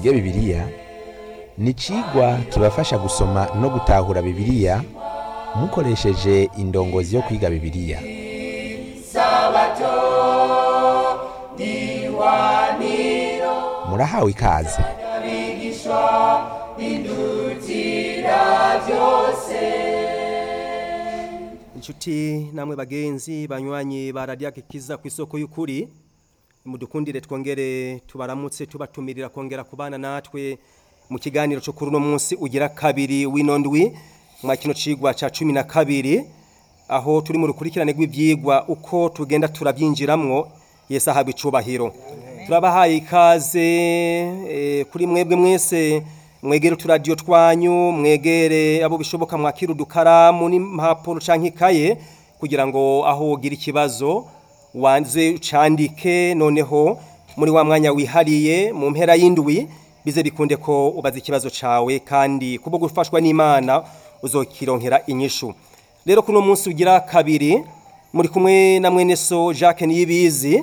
twige bibiliya ni icigwa kibafasha gusoma no gutahura bibiliya mukoresheje indongozi yo kwiga bibiliya murahawe ikaze inshuti namwe bagenzi banywanyi ba radiyo kiza ku isoko y'ukuri mudukundire twongere tubaramutse tubatumirira kongera kubana natwe mu kiganiro cyo kuri uno munsi ugira kabiri w'ino ndwi mwa kino cigwa ca cumi na kabiri aho turi mu rukurikirane rw'ibyigwa uko tugenda turabyinjiramwo yesi ahabwa icubahiro turabahaye ikaze eh, kuri mwebwe mwese mwegere uturadiyo twanyu mwegere abo bishoboka mwakira udukaramu n'impapuro canke ikaye kugira ngo aho ugira ikibazo wanze ucandike noneho muri wa mwanya wihariye mu mpera y'indwi bize bikunde ko ubaza ikibazo cawe kandi kubwo gufashwa n'Imana uzokironkera inyishu rero kuno munsi ugira kabiri muri kumwe na mwene so Jacques Niyibizi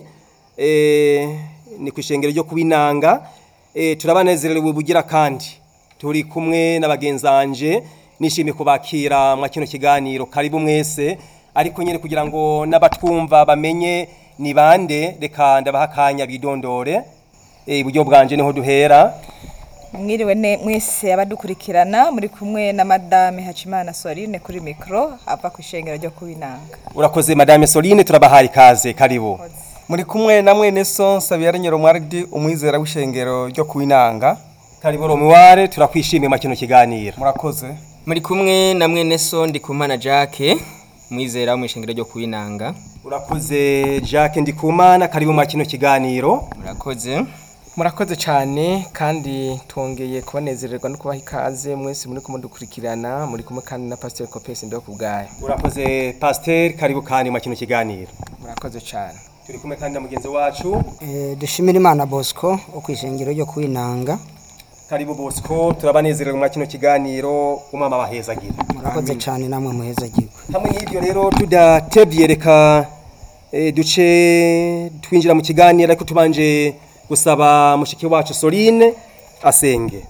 eh ni kwishengero ryo kubinanga eh turabanezerewe bugira kandi turi kumwe n'abagenzanje nishimiye kubakira mwa kino kiganiro karibu mwese ariko nyene kugira ngo n'abatwumva bamenye ni bande reka ndabaha akanya bidondore eh iburyo bwanje niho duhera mwiriwe ne mwese abadukurikirana muri kumwe na madame Hacimana Soline kuri mikro ava ku ishengero ryo kubinanga urakoze madame Soline turabahaye ikaze karibu muri kumwe na mwene so Sabiyara Nyiromwardi umwizera w'ishengero ryo kuinanga karibu romuware turakwishimiye mwa kino kiganiro murakoze muri kumwe na mwene so ndikumana jacques mwizera wo mu ishengero ryo kuwinanga urakoze Jacques Ndikumana karibu mwa kino kiganiro murakoze murakoze cyane kandi twongeye kubanezererwa no kubaha ikaze mwese muri kumudukurikirana muri kumwe kandi na pasiteri kopesi ndo kubwayo urakoze pasteur karibu kandi mwa kino kiganiro murakoze cyane turi kumwe kandi na mugenzi wacu Eh, dushimira imana bosco wo ku ishengero ryo kwinanga karibu Bosco turabanezerewe mwa kino kiganiro umwama bahezagira murakoze cyane namwe muheza gigo hamwe n'ibyo rero tudatebye reka eh, duce twinjira mu kiganiro ariko tubanje gusaba mushiki wacu Soline asenge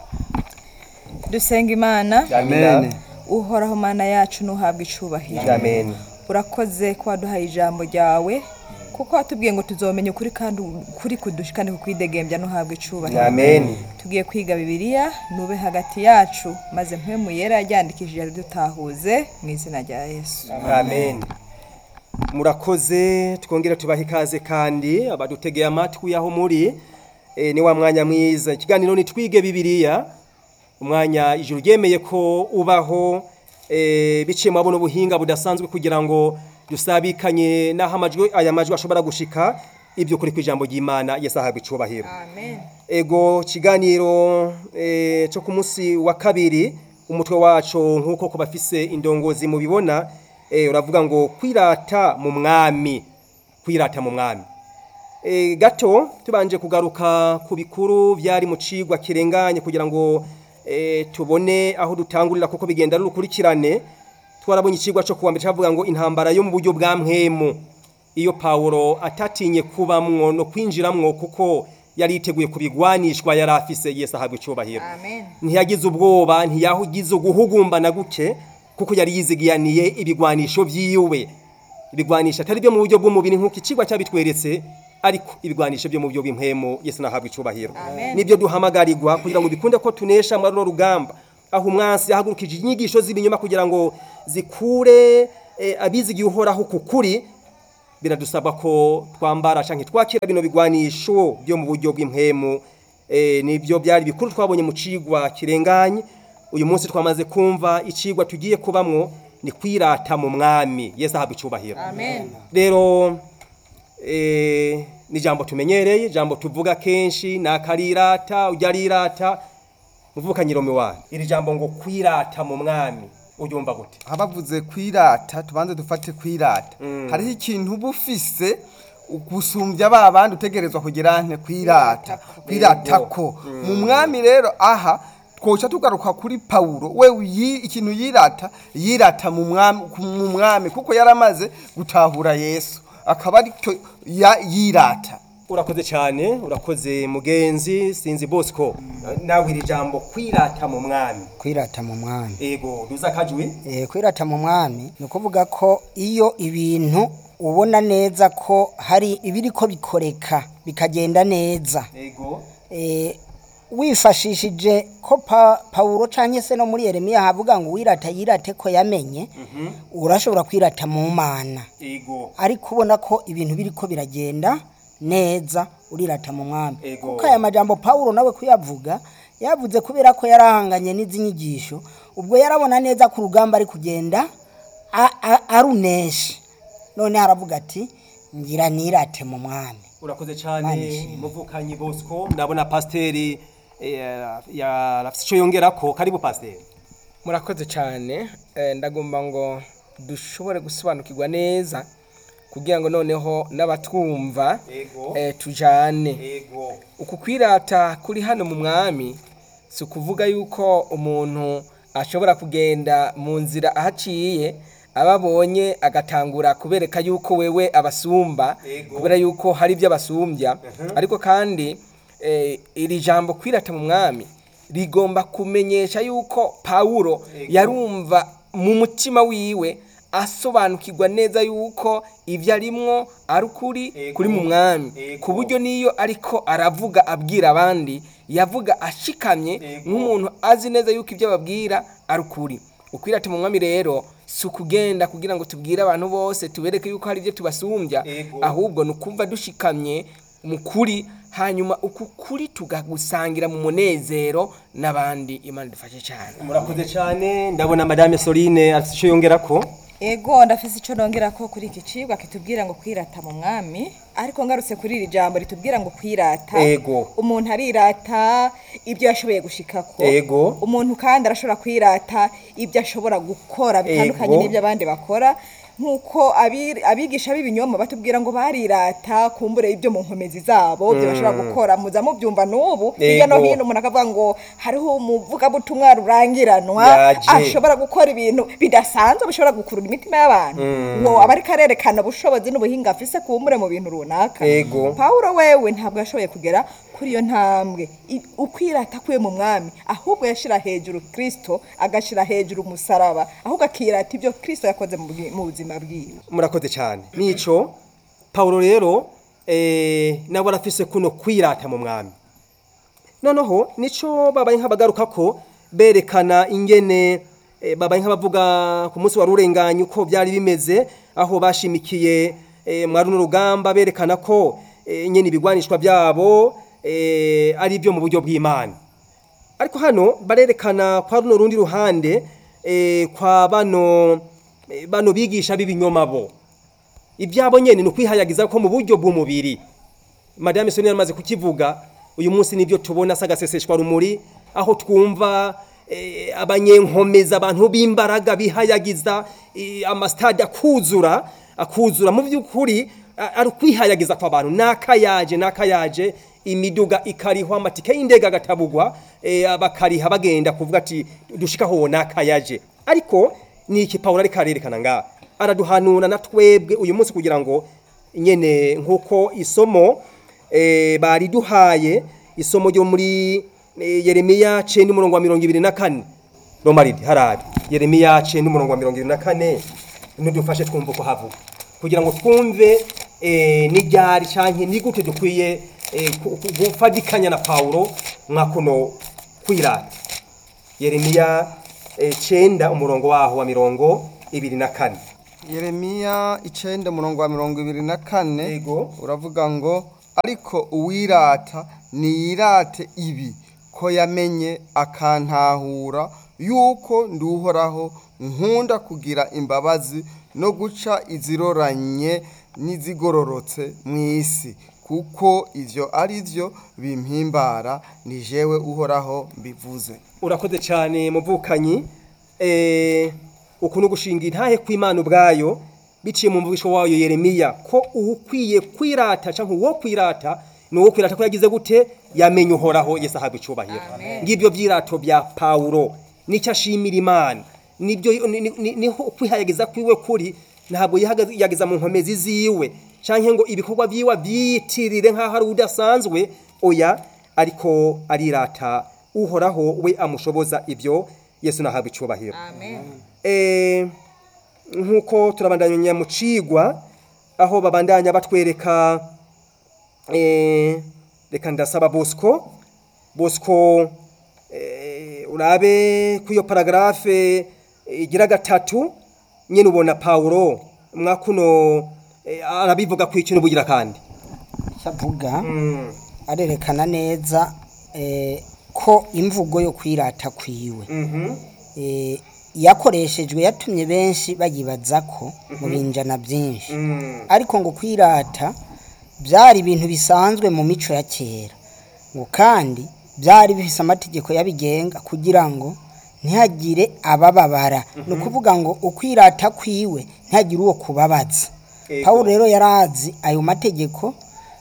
dusenga imana amen uhoraho mana yacu nuhabwa icubahiro amen urakoze ko waduhaye ijambo ryawe kuko watubwiye ngo tuzomenya ukuri kandi ukuri kudushikane kukwidegembya nuhabwa icubahiro amen tugiye kwiga bibiliya nube hagati yacu maze mpwemu yera yaryandikishije dutahuze mu izina rya yesu amen murakoze twongera tubaha ikaze kandi abadutegeye amatwi aho muri e, ni wa mwanya mwiza ikiganiro ni twige bibiliya umwanya ijuru ryemeye ko ubaho e, biciye mu buno buhinga budasanzwe kugira ngo dusabikanye n'aho amajwi aya majwi ashobora gushika ibyo kuri kw'ijambo ry'Imana Yesu ahabwa icubahiro amen ego kiganiro e, cyo ku munsi wa kabiri umutwe wacu nk'uko ku bafise indongozi mubibona e, uravuga ngo kwirata mu mwami kwirata mu mwami e, gato tubanje kugaruka ku bikuru byari mu cigwa kirenganye kugira ngo e, tubone aho dutangurira kuko bigenda ari urukurikirane twarabonye icigwa cyo kuwa mbere cyavuga ngo intambara yo mu buryo bwa mpwemu iyo Paulo atatinye kubamwo no kwinjiramwo kuko yari yiteguye kubigwanishwa yari afise Yesu ahabwa icubahiro amen ntiyagize ubwoba ntiyahugize uguhugumbana guke kuko yari yizigiyaniye ibigwanisho vyiwe ibigwanisho atari byo mu buryo bw'umubiri nk'uko icigwa cyabitweretse ariko ibigwanisho byo mu buryo bw'impemu Yesu nahabwa icubahiro Amen. nibyo duhamagarirwa kugira ngo bikunde ko tunesha muri runo rugamba aho umwansi yahagurukije inyigisho z'ibinyoma kugira ngo zikure eh, abizigiye uhoraho ku kuri biradusaba ko twambara canke twakira bino bigwanisho byo mu buryo bw'impemu eh, nibyo byari bikuru twabonye mu cigwa kirenganye uyu munsi twamaze kumva icigwa tugiye kubamwo ni kwirata mu mwami Yesu ahabwa icubahiro amen rero eh, ni jambo tumenyereye jambo tuvuga kenshi nakarirata ujya arirata muvuka nyiromi wanyu iri jambo ngo kwirata mu mwami uryumva gute abavuze kwirata tubanze dufate kwirata hariho ikintu uba ufise gusumbya ba bandi utegerezwa kugira nte kwirata kwirata ko mu mwami rero aha twoca tugaruka kuri Paulo we yi- ikintu yirata yirata mu mwami ku- mu mwami kuko yaramaze gutahura Yesu akaba aricyo ya- yirata urakoze cyane urakoze mugenzi sinzi bosco nawe iri jambo kwirata mu mwami kwirata mu mwami ego duza kajwi Eh, kwirata mu mwami ni ukuvuga ko iyo ibintu ubona neza ko hari ibiriko bikoreka bikagenda neza ego Eh, wifashishije ko pa, pawulo canke se no muri yeremiya havuga ngo wirata yirate ko yamenye urashobora kwirata mu mana ego ariko ubona ko ibintu biriko biragenda neza urirata mu mwami Ego. kuko aya majambo pawulo nawe kuyavuga yavuze kubera ko yarahanganye n'izi nyigisho ubwo yarabona neza ko urugamba ari kugenda a- a- arunesha none haravuga ati ngira nirate mu mwami urakoze cyane Manishimwe. muvukanyi bosco ndabona pasiteri yarafite icyo yongera ko karibu pasiteri murakoze cyane eh, ndagomba ngo dushobore gusobanukirwa neza kugira ngo noneho n'abatwumva Ego. eh, tujane ego uku kwirata kuri hano mu mwami si ukuvuga yuko umuntu ashobora kugenda mu nzira ahaciye ababonye agatangura kubereka yuko wewe abasumba Ego. kubera yuko hari ibyo abasumbya ariko kandi eh, iri jambo kwirata mu mwami rigomba kumenyesha yuko pawulo yarumva mu mutima wiwe asobanukirwa neza yuko ibyo arimwo ari ukuri Ego. kuri mu mwami Ego. ku buryo niyo ariko aravuga abwira abandi yavuga ashikamye Ego. nk'umuntu azi neza yuko ibyo ababwira ari ukuri ukwirata mu mwami rero si ukugenda kugira ngo tubwire abantu bose tubereke yuko hari ibyo tubasumbya Ego. ahubwo ni ukumva dushikamye mu kuri hanyuma uku kuri tugagusangira mu munezero n'abandi imana idufashe cyane murakoze cyane ndabona madame soline afite icyo yongera ko ego ndafise icyo nongera ko kuri iki cigwa kitubwira ngo kwirata mu mwami ariko ngarutse kuri iri jambo ritubwira ngo kwirata Ego. umuntu arirata ibyo yashoboye gushikako Ego. umuntu kandi arashobora kwirata ibyo ashobora gukora bitandukanye Ego. n'ibyo abandi bakora nk'uko abi- abigisha b'ibinyoma batubwira ngo barirata kumbure ibyo mu nkomezi zabo ibyo bashobora gukora muza mubyumva n'ubu hirya no Ego. hino umuntu akavuga ngo hariho umuvugabutumwa rurangiranwa Yaje. ashobora gukora ibintu bidasanzwe bishobora gukurura imitima y'abantu ngo aba ariko arerekana ubushobozi n'ubuhinga afise kumbure mu bintu runaka Ego. pawulo wewe ntabwo yashoboye kugera kuri iyo ntambwe I- ukwirata kwe mu mwami ahubwo yashira hejuru kristo agashira hejuru umusaraba ahubwo akirata ibyo kristo yakoze mu bwi- mu buzima bwiwe murakoze cyane nico pawulo rero eh, nawe arafise kuno kwirata mu mwami noneho nico babaye nk'abagaruka ko berekana ingene eh, babaye nk'abavuga ku munsi wari urenganye uko byari bimeze aho bashimikiye eh, mwari n'urugamba berekana ko eh, nyene ibigwanishwa byabo eh, ari byo mu buryo bw'imana ariko hano barerekana kwa runo rundi ruhande eh, kwa bano eh, bano bigisha b'ibinyoma bo ibyabo nyene ni ukwihayagiza ko mu buryo bw'umubiri madame Sonia yamaze kukivuga uyu munsi nibyo tubona sagaseseshwa rumuri aho twumva eh, abanyenkomeza abantu b'imbaraga bihayagiza eh, amastade akuzura akuzura mu by'ukuri a- ari ukwihayagiza kw'abantu nakayaje nakayaje imiduga ikarihwa amatike y'indege agatabugwa eh, bakariha bagenda kuvuga ati dushikaho nakayaje ariko ni iki Paulo ariko arerekana nga araduhanura na twebwe uyu munsi kugira ngo nyene nkuko isomo eh, bari duhaye isomo ryo muri eh, Yeremiya 9 umurongo wa 24 Romaridi harari Yeremiya 9 umurongo wa 24 nudufashe twumva ko havuga kugira ngo twumve eh, n'iryari canke ni gute dukwiye eh, ku- ku- gufadikanya na Paulo mwakuno kwirata Yeremiya eh, 9 umurongo waho wa mirongo ibiri na kane Yeremiya icenda murongo wa mirongo ibiri na kane Yego. uravuga ngo ariko uwirata niyirate ibi ko yamenye akantahura yuko nduhoraho nkunda kugira imbabazi no guca iziroranye n'izigororotse mu isi kuko ivyo ari vyo bimpimbara ni jewe uhoraho mbivuze urakoze cyane muvukanyi eh ukuntu gushinga intahe kw'Imana ubwayo biciye mu mvugisho wayo Yeremiya ko ukwiye kwirata canke uwo kwirata ni uwo kwirata ko yagize gute yamenye uhoraho Yesu ahabwa icubahiro ngibyo vyirato bya Paulo nicyo ashimira Imana nibyo ni- ni- ni- niho kwihayagiza kwiwe kuri ntabwo yihagaze- yageza mu nkomezi ziwe canke ngo ibikorwa vyiwe vyiyitirire nk'aho ari udasanzwe oya ariko arirata uhoraho we amushoboza ibyo yesu nahabwa icubahiro Eh, nk'uko turabandanya mu cigwa aho babandanya batwereka eh, reka ndasaba bosco bosco eh, urabe ku iyo paragarafe igira gatatu nyine ubona pawulo mwakuno eh, arabivuga ku ikintu bugira kandi avuga arerekana neza eh, ko imvugo yo kwirata kwiwe eh, yakoreshejwe yatumye benshi bayibaza ko mu binjana byinshi ariko ngo kwirata byari ibintu bisanzwe mu mico ya kera ngo kandi byari bifise amategeko yabigenga kugira ngo ntihagire abababara ni ukuvuga ngo ukwirata kwiwe ntihagire uwo kubabaza Ego. pawulo rero yari azi ayo mategeko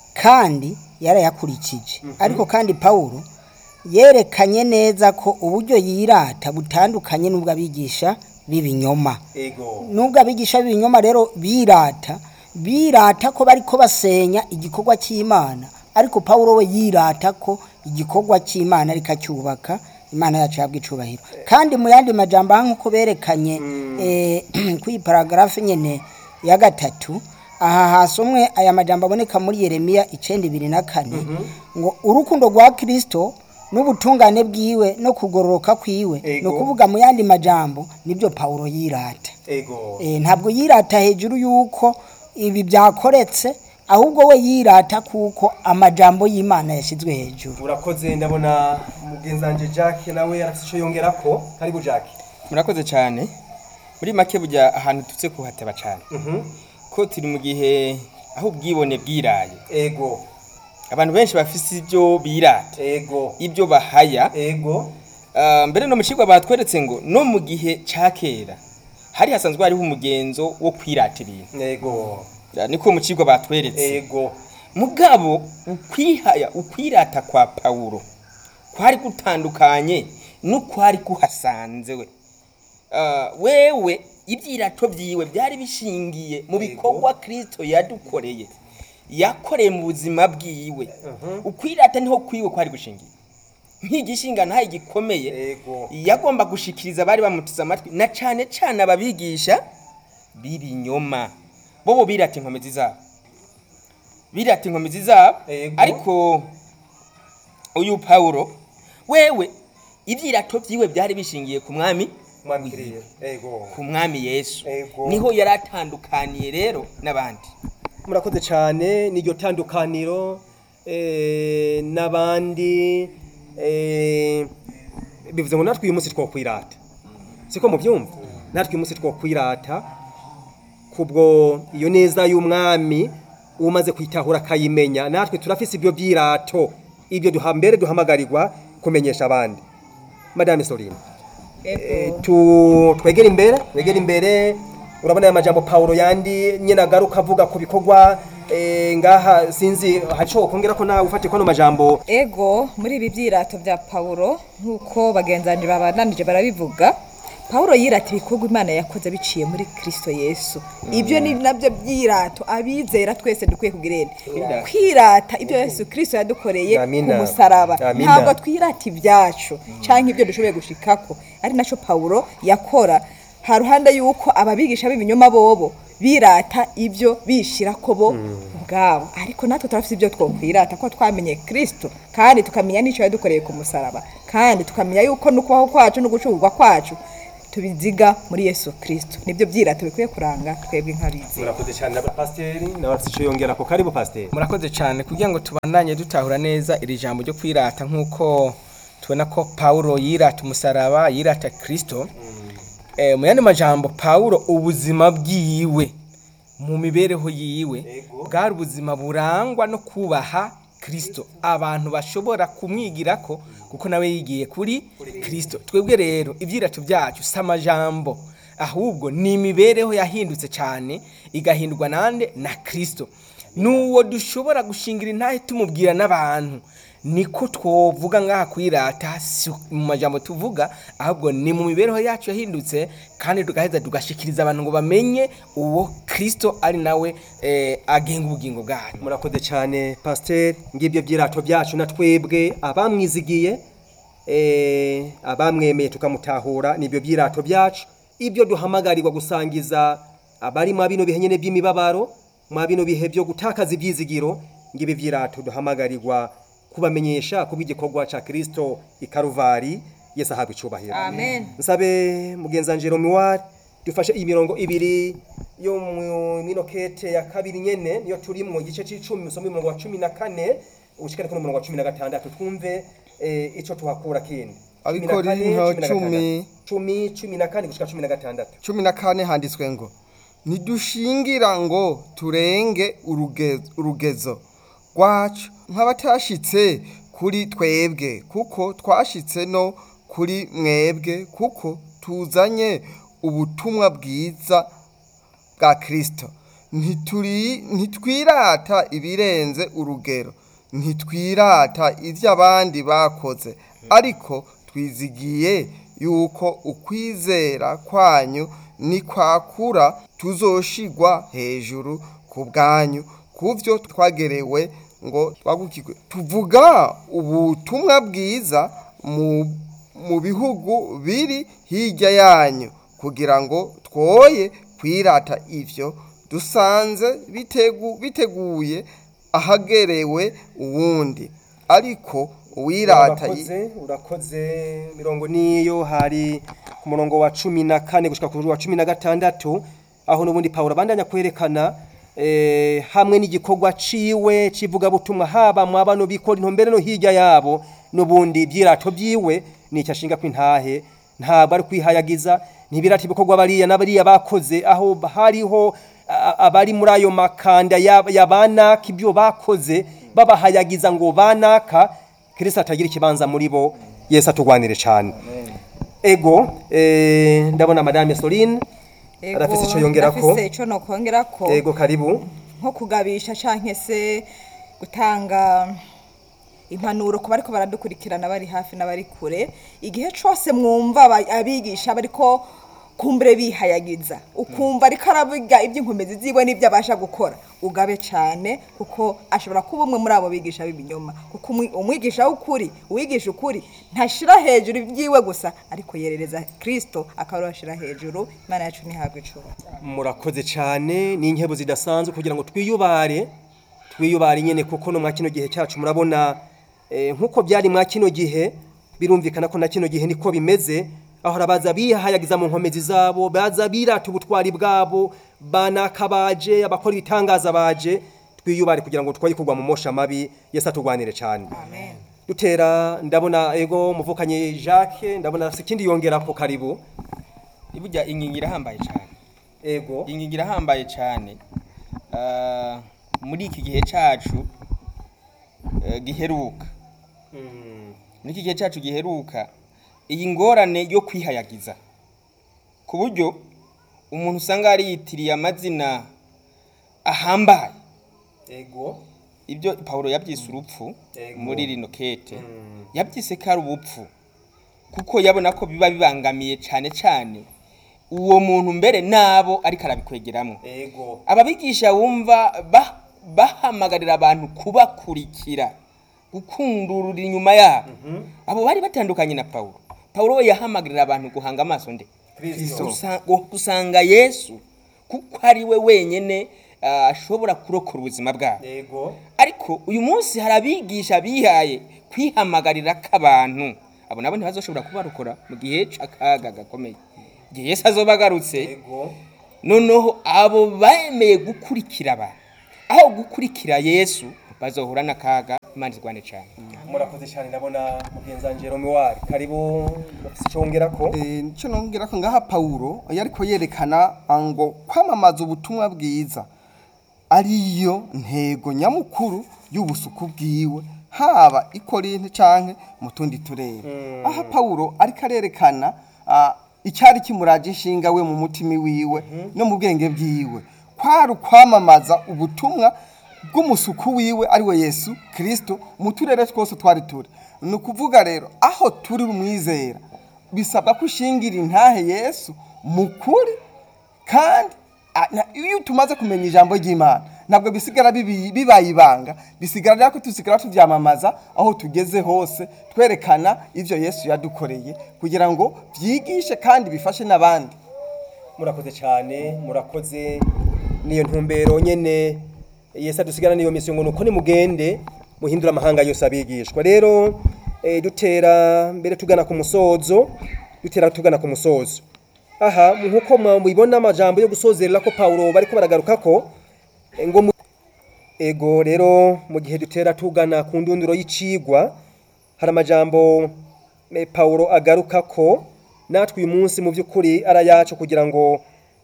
kandi yarayakurikije ariko kandi pawulo yerekanye neza ko uburyo yirata butandukanye n'ubwo abigisha b'ibinyoma ego nubwo abigisha b'ibinyoma rero birata birata ko bariko basenya igikorwa cy'imana ariko pawulo we yirata ko igikorwa cy'imana ariko acyubaka imana yacu yabwa icubahiro kandi mu yandi majambo aha nk'uko berekanye eh, kuri iyi paragarafe nyene ya gatatu aha hasomwe aya majambo aboneka muri yeremiya icenda ibiri na kane ngo urukundo rwa kristo n'ubutungane bwiwe no kugororoka kwiwe ni Ego. ukuvuga mu yandi majambo nibyo pawulo yirata ego Eh, ntabwo yirata hejuru y'uko ibi byakoretse ahubwo we yirata kuko amajambo y'imana yashyizwe hejuru urakoze ndabona mugenzanje Jack nawe arafite ico yongerako karibu Jack murakoze cyane muri make bujya ahantu tutse kuhateba cyane ko turi mu gihe aho ubwibone bwiraye ego abantu benshi bafise ibyo birata ego ibyo bahaya ego Ah, mbere no mu cigwa batweretse ngo no mu gihe ca kera hari hasanzwe hariho umugenzo wo kwirata ibintu ego Ya, niko mu cigwa batweretse ego mugabo ukwihaya ukwirata kwa pawulo kwari gutandukanye n'ukwari kuhasanze we Ah, wewe ibyirato byiwe byari bishingiye mu bikorwa kristo yadukoreye yakoreye mu buzima bwiwe ukwirata niho kwiwe kwari gushingiye nk'igishinga ntayo gikomeye Ego. yagomba gushikiriza abari bamuteze amatwi na cane cane ababigisha b'ibinyoma bobo birata inkomezi zabo birata inkomezi zabo Ego. ariko uyu pawulo wewe ibyirato byiwe byari bishingiye ku mwami mwamkiriye ego ku mwami yesu Ego. niho yari atandukaniye rero n'abandi murakoze cyane n'iryo tandukaniro eh, n'abandi eh, bivuze ngo natwe uyu munsi twokwirata siko mubyumva natwe uyu munsi twokwirata kubwo iyo neza y'umwami umaze kwitahura akayimenya natwe turafise ibyo byirato ibyo duha mbere duhamagarirwa kumenyesha abandi madame Soline Eh, tu twegera imbere twegera imbere urabona aya majambo Paulo yandi nyene agaruka avuga ku bikorwa eh, ngaha sinzi haco kongera ko nawe ufate kwano majambo ego muri ibi byirato bya pawulo nk'uko bagenzanje babananije barabivuga pawulo yirata ibikorwa imana yakoze biciye muri kristo yesu ibyo ni nabyo byirato abizera twese dukwiye kugirene kwirata ibyo yesu kristo yadukoreye ku Amina. musaraba Amina. ntabwo twirata ibyacu cyangwa ibyo dushoboye gushikako ari naco pawulo yakora ha ruhande y'uko ababigisha b'ibinyoma bobo birata ibyo bishira ko bo ubwabo ariko natwe turafite ibyo twokwirata ko twamenye kristo kandi tukamenya n'icyo yadukoreye ku musaraba kandi tukamenya yuko n'ukubaho kwacu no gucurwa kwacu tubiziga muri yesu kristo nibyo byirato bikwiye kuranga twebwe nk'abizi murakoze cyane na pasiteri nawe afite ico yongera ko karibu pasiteri murakoze cyane kugira ngo tubandanye dutahura neza iri jambo ryo kwirata nk'uko tubona ko pawulo yirata umusaraba yirata kirisito Eh, mu yandi majambo pawulo ubuzima bwiwe mu mibereho yiwe bwari ubuzima burangwa no kubaha kirisito abantu bashobora kumwigirako kuko nawe yigiye kuri kirisito twebwe rero ibyirato byacu si amajambo ahubwo ni imibereho yahindutse cyane igahindurwa nande na kirisito n'uwo dushobora gushingira intahe tumubwira n'abantu niko twovuga ngaha kwirata si mu majambo tuvuga ahubwo ni mu mibereho yacu yahindutse kandi tugaheza tugashikiriza abantu ngo bamenye uwo kristo ari nawe eh, agenga ubugingo bwacu murakoze cyane pasiteri ngibyo byirato byacu na twebwe abamwizigiye eh, abamwemeye tukamutahura nibyo byirato byacu ibyo duhamagarirwa gusangiza abari mwa bino bihe nyine by'imibabaro mwa bino bihe byo gutakaza ibyizigiro ngibi byirato duhamagarirwa kubamenyesha kubw'igikorwa cya kirisito i karuvari yesu ahabwa icyubahiro amen nsabe mugenza njero miwari dufashe imirongo ibiri yo mu mino kete ya kabiri nyene niyo turi mu gice c'icumi usome umurongo wa cumi na kane ushikane kuri umurongo wa cumi na gatandatu twumve eh, ico tuhakura kindi Cumi na kane, Abikorinto cumi na cumi. gatandatu. cumi cumi na kane gushika cumi na gatandatu cumi na kane handitswe ngo ntidushingira ngo turenge uruge- urugezo rwacu nk'abatashitse kuri twebwe kuko twashitse no kuri mwebwe kuko tuzanye ubutumwa bwiza bwa kirisito Ntituri- ntitwirata ibirenze urugero ntitwirata ibyo abandi bakoze ariko twizigiye yuko ukwizera kwanyu nikwakura tuzoshigwa hejuru ku bwanyu ku byo twagerewe ngo twagukirwe tuvuga ubutumwa bwiza mu mu bihugu biri hirya yanyu kugira ngo twoye kwirata ivyo dusanze bitegu, biteguye ahagerewe uwundi ariko uwirata yi- urakoze urakoze mirongo niyo hari ku murongo wa cumi na kane gushika ku wa cumi na gatandatu aho n'ubundi pawulo abandanya kwerekana eh, hamwe n'igikorwa ciwe civugabutumwa haba mu bano bikora intombere no hirya yabo n'ubundi byirato byiwe nicyo ashinga kw'intahe ntabwo ari kwihayagiza ntibirata ibikorwa bariya n'abariya bakoze aho hariho a- abari muri ayo makanda ya ya banaka ibyo bakoze babahayagiza ngo banaka kirisito atagira ikibanza muri bo yesu atugwanire cyane ego eh, ndabona madame soline arafise icyo yongerako ndafise ico nokongerako ego karibu nko kugabisha canke se gutanga impanuro ku bariko baradukurikirana bari hafi n'abari kure igihe cose mwumva aba- abigisha bariko kumbure bihayagiza ukumva ariko aravuga iby'inkomezi ziwe n'ibyo abasha gukora ugabe cyane kuko ashobora kuba umwe muri abo bigisha b'ibinyoma kuko umwi- umwigisha w'ukuri uwigisha ukuri ntashira hejuru ibyiwe gusa ariko yerereza kirisito akaba ashira hejuru imana yacu ntihabwe icumi murakoze cyane ni inkebo zidasanzwe kugira ngo twiyubare twiyubare nyine kuko no mwa kino gihe cyacu murabona eh, nk'uko byari mwa kino gihe birumvikana ko na kino gihe niko bimeze aho arabaza bihayagiza mu nkomezi zabo baza birata ubutwari bwabo banakabaje abakora ibitangaza baje twiyubare kugira ngo twoye kugwa mu mosha mabi yesu atugwanire cyane dutera ndabona ego muvukanye Jacques ndabona afite ikindi yongera ko karibu burya inkingi irahambaye cyane ego inkingi irahambaye cyane Ah, muri iki gihe cyacu eh, giheruka muri iki gihe cyacu giheruka iyi ngorane yo kwihayagiza ku buryo umuntu usanga yitiriye amazina ahambaye ego ibyo pawulo yabyise urupfu Ego. muri rino kete yabyise ko ari ubupfu kuko yabona ko biba bibangamiye cyane cyane uwo muntu mbere nabo ariko arabikwegeramo ego ababigisha wumva ba- bahamagarira abantu kubakurikira gukundurura inyuma yabo abo bari batandukanye na pawulo pawulo we yahamagarira abantu guhanga amaso nde Kristo. Gusa- gu- gusanga yesu kuko ari we wenyine ah, ashobora kurokora ubuzima bwabo ego ariko uyu munsi hari abigisha bihaye kwihamagarira k'abantu abo nabo ntibazoshobora kubarokora mu gihe c'akaga gakomeye igihe yesu azoba agarutse ego noneho abo bemeye gukurikira abantu aho gukurikira yesu bazohura n'akaga imana izwane cyane murakoze cyane ndabona mugenzi wanje Romuald karibu bafise icyo wongerako Eh, nicyo nongera ko ngaha pawulo yariko yerekana ngo kwamamaza ubutumwa bwiza ariyo ntego nyamukuru y'ubusuku bwiwe haba i Korinto canke mu tundi turere aha pawulo ariko arerekana ah, icyari kimuraje inshinga we mu mutima wiwe no mu bwenge bwiwe kwari ukwamamaza ubutumwa bw'umusuku wiwe ari we yesu kirisito mu turere twose twari turi ni ukuvuga rero aho turi umwizera bisabwa ko ushingira intahe yesu mu kuri kandi a- na- iyo tumaze kumenya ijambo ry'imana ntabwo bisigara bibi- bibaye ibanga bisigara rero ko tusigara tubyamamaza aho tugeze hose twerekana ibyo yesu yadukoreye kugira ngo byigishe kandi bifashe n'abandi murakoze cyane murakoze niyo ntumbero nyene yesu adusigara niyo misiyo ngo nuko nimugende muhindura amahanga yose abigishwa rero eh, dutera mbere tugana ku musozo dutera tugana ku musozo aha nkuko mubibona amajambo yo gusozerera ko Paulo bariko baragaruka ko eh, ngo mu- ego rero mu gihe dutera tugana ku ndunduro y'icigwa hari amajambo eh, Paulo agaruka ko natwe uyu munsi mu by'ukuri arayacu kugira ngo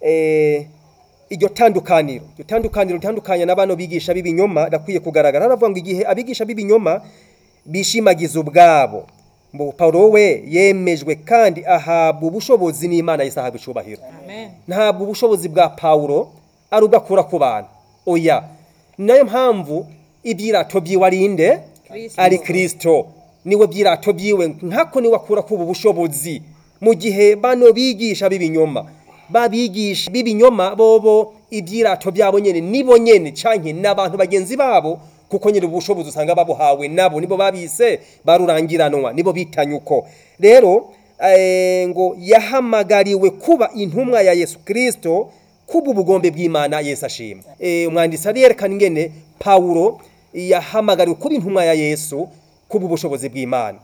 eh, iryo tandukaniro iryo tandukaniro ritandukanye na bano bigisha b'ibinyoma rakwiye kugaragara haravuga ngo igihe abigisha b'ibinyoma bishimagiza ubwabo ngo Paulo we yemejwe kandi ahabwa ubushobozi n'Imana yisahabwa icubahiro ntabwo ubushobozi bwa Paulo ari ubwo akura ku bantu oya ni nayo mpamvu ibyirato byiwe ari inde ari kirisito niwe byirato byiwe nkako niwe akura kuba ubushobozi mu gihe bano bigisha b'ibinyoma babigisha b'ibinyoma bobo ibyirato byabo nyene nibo nyene canke n'abantu bagenzi babo kuko nyine ubushobozi usanga babuhawe nabo nibo babise barurangiranwa nibo bitanye uko rero eh, ngo yahamagariwe kuba intumwa ya Yesu Kristo kuba ubugombe bw'Imana Yesu ashima eh, umwanditsi arerekana ingene Paulo yahamagariwe kuba intumwa ya Yesu kuba ubushobozi bw'Imana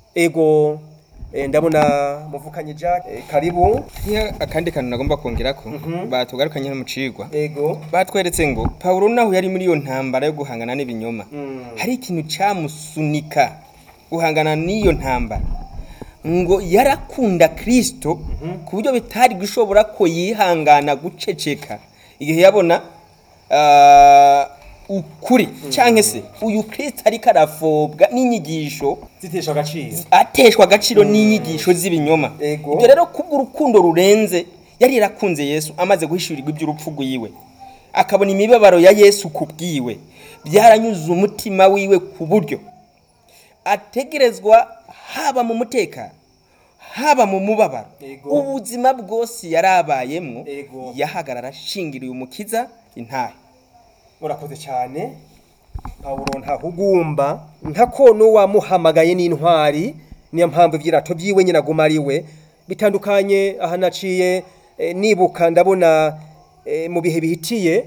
ego eh, ndabona muvukanye Jack eh, karibu Niyo akandi kantu nagomba kongerako batugarukanye no mu cigwa ego batweretse ngo Paulo naho yari muri iyo ntambara yo guhangana n'ibinyoma hari ikintu cyamusunika guhangana n'iyo ntambara ngo yarakunda Kristo ku buryo bitari gushobora ko yihangana guceceka igihe yabona ah, ukuri cyangwa se uyu Kristo ariko arafobwa n'inyigisho zitesha agaciro ateshwa agaciro n'inyigisho z'ibinyoma Ego. ibyo rero kubw'urukundo rurenze yari yarakunze yesu amaze guhishurirwa iby'urupfu rwiwe akabona imibabaro ya yesu ku bwiwe byaranyuze umutima wiwe ku buryo ategerezwa haba mu mutekano haba mu mubabaro Ego. ubuzima bwose yari abayemwo Ego. yahagarara ashingiriye umukiza intahe urakoze cyane pawulo ntahugumba nkako n'uwamuhamagaye n'intwari niyo mpamvu ibyirato byiwe nyine aguma ari we bitandukanye aha naciye eh, nibuka ndabona eh, mu bihe bihitiye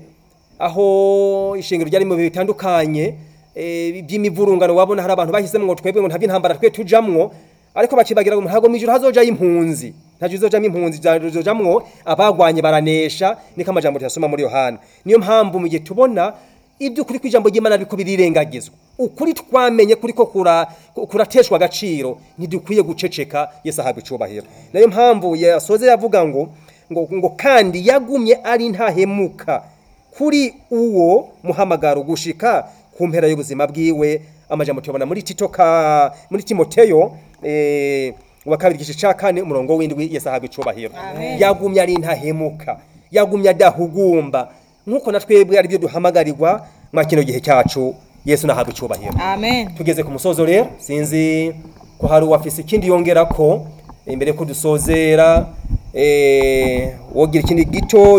aho ishingiro ryari mu bihe bitandukanye eh, by'imivurungano wabona hari abantu bahisemo ngo twebwe ngo ntabyo intambara twe tujamwo ariko bakibagira ngo ntabwo mu ijuru hazojayo impunzi ntabyo izojamo impunzi zizojamwo abagwanye baranesha niko amajambo tuyasoma muri yohana niyo mpamvu mu gihe tubona iby'ukuri kw'ijambo ry'imana ariko birirengagizwa ukuri twamenye kuri ko kura- kurateshwa agaciro ntidukwiye guceceka yesu ahabwa icubahiro nayo mpamvu yasoze yavuga ngo ngo, ngo kandi yagumye ari ntahemuka kuri uwo muhamagaro gushika ku mpera y'ubuzima bwiwe amajambo tubona muri tito ka muri timoteyo eh, wa kabiri igice ca kane umurongo w'indwi yesu ahabwa icubahiro yagumye ari ntahemuka yagumye adahugumba nk'uko na twebwe ari byo duhamagarirwa mwa kino gihe cyacu yesu nahabwa icubahiro amen tugeze ku musozo rero sinzi ko hari uwafise ikindi yongera ko imbere ko dusozera eh, wogira ikindi gito